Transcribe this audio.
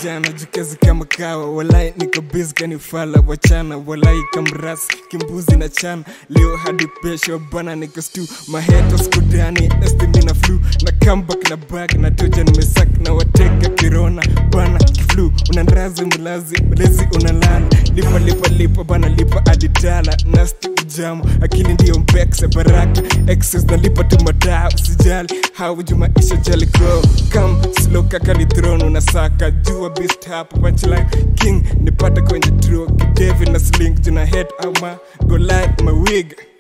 jana jukezi kama kawa walai niko busy kanifala wachana walai kamras kimbuzi na chana leo hadi pesho bana niko stu maheto skudani estimina flu na comeback na back na toja nimesak na wateka kirona bana kiflu unandrazi mlazi mlezi unalala lipa lipa lipa bana lipa aditala nasti ujamo akili ndiyo mbekse baraka excess nalipa tu madaa usijali hauju maisha jaliko kam slow kaka ni throne unasaka jua beast hapo punchline king nipate kwenye tro kidevi na sling juna head ama go light my wig